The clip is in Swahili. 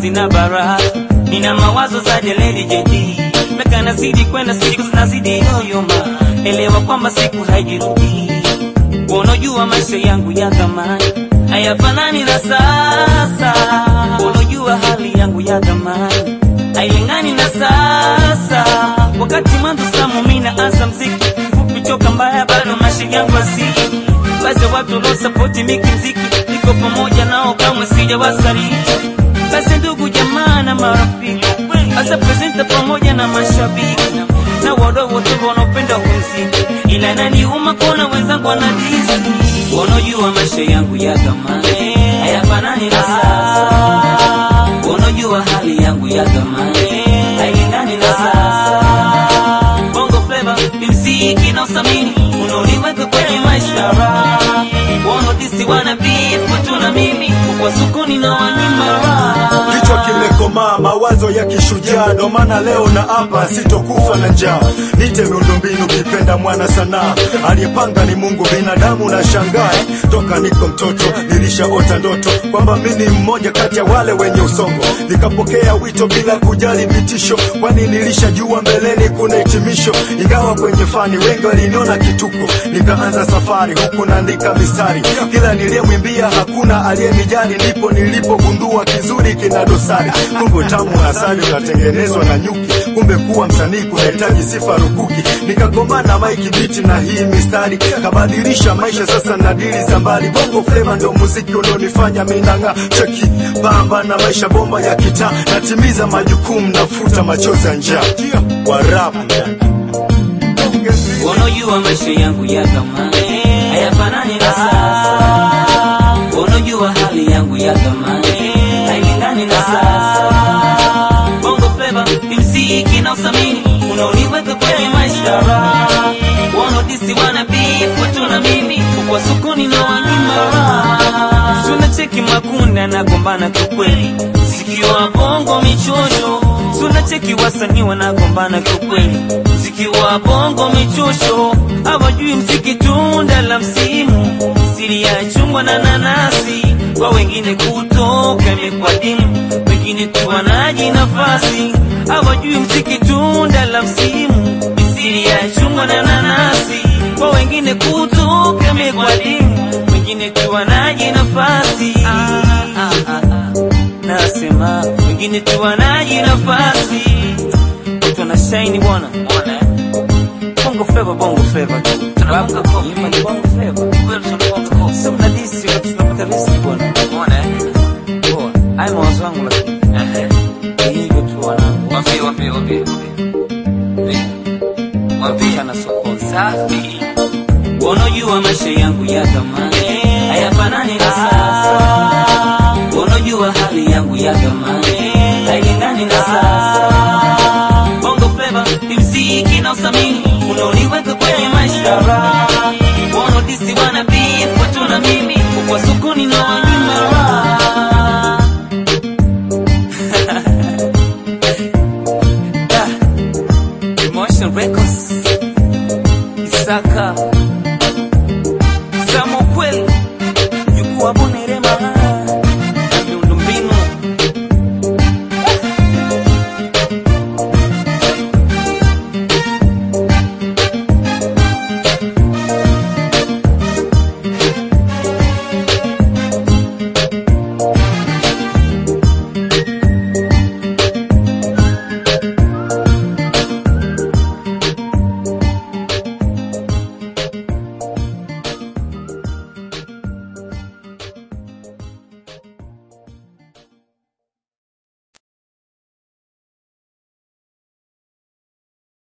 sina baraka, nina mawazo za Jeledi JD, meka nazidi kwenda, siku zinazidi yoyoma, elewa kwamba siku haijirudi. Unajua maisha yangu ya zamani hayafanani na sasa, unajua hali yangu ya zamani hailingani na sasa. Wakati mwanzo samu mimi naanza mziki fupi choka mbaya, bado maisha yangu asili basi watu wanaosapoti miki mziki, niko pamoja nao, kamwe sijawasaliti. Basi ndugu jamaa na marafiki, hasa presenta pamoja na mashabiki na wadau wote wanaopenda muziki, ila inaniuma kuona wenzangu wanadisi. Wanajua maisha yangu ya zamani hayafanani na sasa, wanajua hali yangu ya zamani hailingani na sasa. Bongo Flava ni mziki na usamini unaoniweka kwenye maisha raha. Wanaodisi wana beef tu na mimi kwa sokoni na wanyima raha. Kichwa kimekomaa, mawazo ya kishujaa, ndo maana leo na hapa sitokufa na njaa. Nite miundombinu, kipenda mwana sanaa, aliyepanga ni Mungu, binadamu na shangae. Toka niko mtoto nilishaota ndoto kwamba mi ni mmoja kati ya wale wenye usongo, nikapokea wito bila kujali vitisho, kwani nilishajua mbeleni kuna hitimisho. Ingawa kwenye fani wengi waliniona kituko, nikaanza safari huku naandika mistari, kila niliyemwimbia hakuna aliyenijali, ndipo nilipogundua kizuri kina dosari. Kumbe tamu asali unatengenezwa na nyuki, kumbe kuwa msanii kunahitaji sifa rukuki. Nikagoma na Mike Beat na hii mistari, kabadilisha maisha sasa na dili za mbali. Bongo Flava ndo muziki unaonifanya minang'a, cheki bamba na maisha bomba ya kitaa, natimiza majukumu, nafuta machozi ya njaa. Warapu Wanajua maisha yangu ya zamani hayafanani na sasa, wanajua hali yangu ya zamani hailingani na sasa. Bongo Flava ni mziki na usamini unaoniweka kwenye maisha raha. Wanaodisi wana beef tu na mimi kwa sokoni na wanyima raha. Suna cheki makunda nagombana kiukweli, sikio wa bongo michosho Suna cheki wasanii wanagombana kiukweli, mziki wa bongo michosho, hawajui mziki tunda la msimu, siri ya chungwa na nanasi, kwa wengine kutoka imekuwa dimu, wengine tu wanaji nafasi, hawajui mziki tunda la msimu, siri ya chungwa na nanasi, kwa wengine kutoka imekuwa dimu, wengine tu wanaji nafasi ah, ah, ah, ah nasema wengine tu wanaji nafasi, watu wana shine bwana, bwana bongo flava, bongo flava tu Tunabonga kofi. Ima ni bongo flava, kweli tunabonga kofi. Sasa mnadisi watu tunapata riski bwana, bwana poa. Haya mawazo yangu lakini ehe, hivyo tu wanangu, waambie waambie waambie waambie sana sokoni safi, wanajua maisha yangu ya zamani hayafanani na sasa